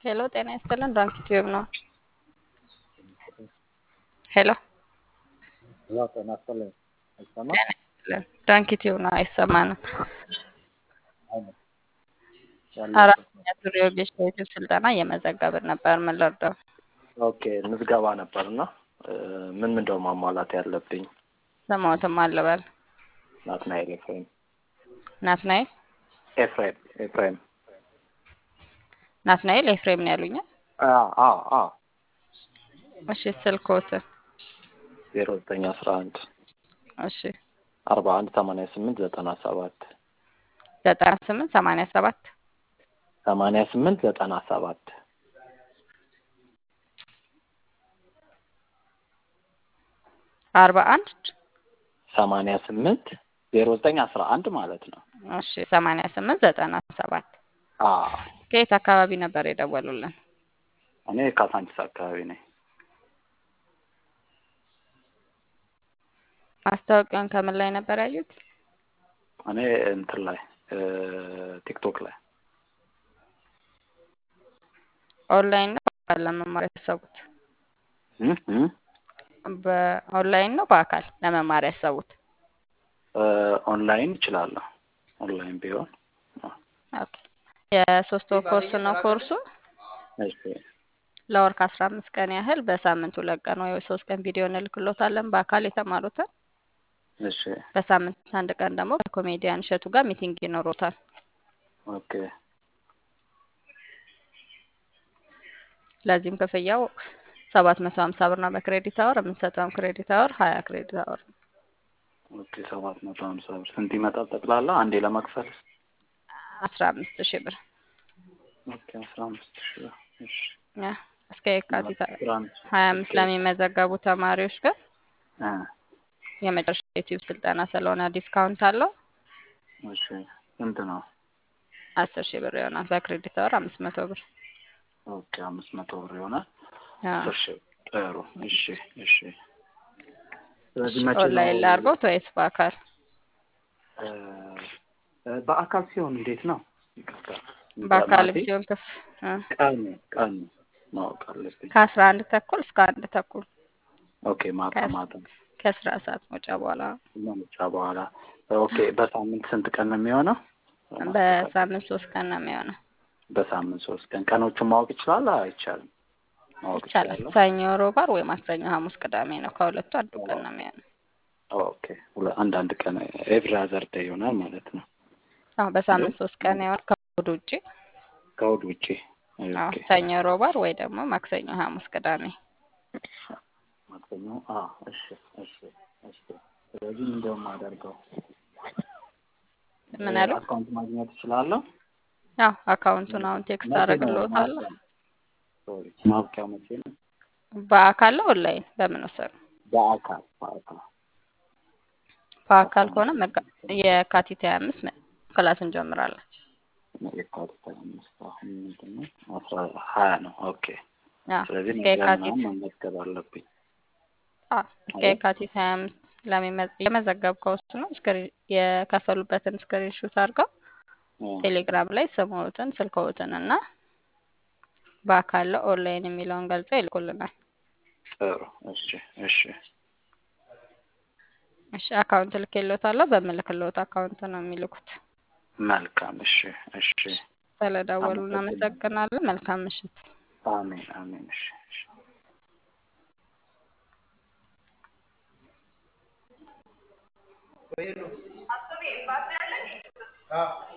ሄሎ ጤና ይስጥልን ዶንኪ ቲዩብ ነው። ሄሎ ሄሎ ጤና ይስጥልኝ። አይሰማም? ጤና ይስጥልን ዶንኪ ቲዩብ ነው። አይሰማንም። አይነት ያለው አራተኛ ዙር የወጌሽ የዩቲዩብ ስልጠና እየመዘገብን ነበር። ምን ልርዳው? ኦኬ ምዝገባ ነበር እና ምን ምንድነው ማሟላት ያለብኝ? ስሞትም አልበል ናትናኤል ኤፍሬም ናትናኤል ኤፍሬም ኤፍሬም ናትናኤል ኤፍሬም ነው ያሉኝ። አ አ አ እሺ ስልኮት ዜሮ ዘጠኝ አስራ አንድ እሺ አርባ አንድ ሰማንያ ስምንት ዘጠና ሰባት ዘጠና ስምንት ሰማንያ ሰባት ሰማንያ ስምንት ዘጠና ሰባት አርባ አንድ ሰማንያ ስምንት ዜሮ ዘጠኝ አስራ አንድ ማለት ነው። እሺ ሰማንያ ስምንት ዘጠና ሰባት አ ከየት አካባቢ ነበር የደወሉልን? እኔ ካሳንቺስ አካባቢ ነኝ። ማስታወቂያውን ከምን ላይ ነበር ያዩት? እኔ እንትን ላይ ቲክቶክ ላይ ኦንላይን ነው በአካል ለመማር ያሰቡት? እም እም በኦንላይን ነው በአካል ለመማር ያሰቡት? ኦንላይን እችላለሁ። ኦንላይን ቢሆን ኦኬ። የሶስት ወር ኮርስ ነው ኮርሱ። እሺ ለወር ከአስራ አምስት ቀን ያህል በሳምንት ሁለት ቀን ወይ ሶስት ቀን ቪዲዮ እንልክሎታለን በአካል የተማሩትን። እሺ በሳምንት አንድ ቀን ደግሞ ከኮሜዲያን እሸቱ ጋር ሚቲንግ ይኖሮታል። ኦኬ ለዚህም ክፍያው ሰባት መቶ ሀምሳ ብር ነው በክሬዲት አወር። የምንሰጠውም ክሬዲት አወር ሀያ ክሬዲት አወር ነው። ኦኬ ሰባት መቶ ሀምሳ ብር ስንት ይመጣል ጠቅላላ አንዴ ለመክፈል? አስራ አምስት ሺህ ብር ኦኬ አስራ አምስት ሺህ ብር እሺ ያ እስከ የካቲት አስራ አምስት ሀያ አምስት ለሚመዘገቡ ተማሪዎች ግን እ የመጨረሻ ዩቲዩብ ስልጠና ስለሆነ ዲስካውንት አለው። እሺ ስንት ነው? አስር ሺህ ብር ይሆናል። በክሬዲት አወር አምስት መቶ ብር ኦኬ አምስት መቶ ብር ይሆናል። ያ አስር ሺህ ጥሩ እሺ እሺ ስለዚህ መቼ ኦንላይን ነው ላድርጎት ወይስ በአካል? እ በአካል ሲሆን እንዴት ነው? ይቅርታ በአካል ማለቴ ሲሆን ክፍ እ ቀን ቀን ማወቅ አለብኝ። ከአስራ አንድ ተኩል እስከ አንድ ተኩል ኦኬ ማታ ከስ- ማታ ከስራ ሰዓት መውጫ በኋላ መምጫ በኋላ ኦኬ በሳምንት ስንት ቀን ነው የሚሆነው? በሳምንት ሶስት ቀን ነው የሚሆነው። በሳምንት ሶስት ቀን ቀኖቹን ማወቅ ይችላል አይቻልም? ማወቅ ይቻላል። ይችላለሁ? ሰኞ፣ ሮብ፣ ዓርብ ወይ ማክሰኞ፣ ሐሙስ፣ ቅዳሜ ነው። ከሁለቱ አንዱ ቀን ነው የሚሆነው። ኦኬ ሁለ- አንዳንድ ቀን ኤቭሪ አዘር ዴይ ይሆናል ማለት ነው። አዎ በሳምንት ሶስት ቀን ይሆናል ከእሑድ ውጪ። ከእሑድ ውጪ አዎ ኦኬ ሰኞ፣ ሮብ፣ ዓርብ ወይ ደግሞ ማክሰኞ፣ ሐሙስ፣ ቅዳሜ። ማክሰኞ አ እሺ እሺ እሺ ስለዚህ እንደውም አደርገው ምን አሉ? አካውንት ማግኘት እችላለሁ? አዎ አካውንቱን አሁን ቴክስት መቼ ነው አደርግልዎታለሁ። ማብቂያው? ሶሪ ማብቂያው መቼ ነው? በአካል ነው ኦንላይን በምን ወሰዱ? በአካል በአካል በአካል ከሆነ መጋ- የካቲት ሀያ አምስት ክላስ እንጀምራለን። የካቲት አምስት አሁን ምንድን ነው አስራ ሀያ ነው። ኦኬ አዎ ስለዚህ እስከ ነገ የካቲት ምናምን መመዝገብ አለብኝ። አዎ እስከ የካቲት ሀያ አምስት ለሚመዝ- የመዘገብከው እሱ ነው። ስክሪን የከፈሉበትን ስክሪን ሹት አድርገው እ ቴሌግራም ላይ ስምዎትን ስልክዎትን እና በአካል ኦንላይን የሚለውን ገልጸው ይልኩልናል። ጥሩ እሺ እሺ እሺ አካውንት ልኬልዎታለሁ። በምልክልዎት አካውንት ነው የሚልኩት። መልካም እሺ እሺ ስለደወሉ አመሰግናለሁ። እናመሰግናለን። መልካም ምሽት። አሜን አሜን እሺ እሺ Ah.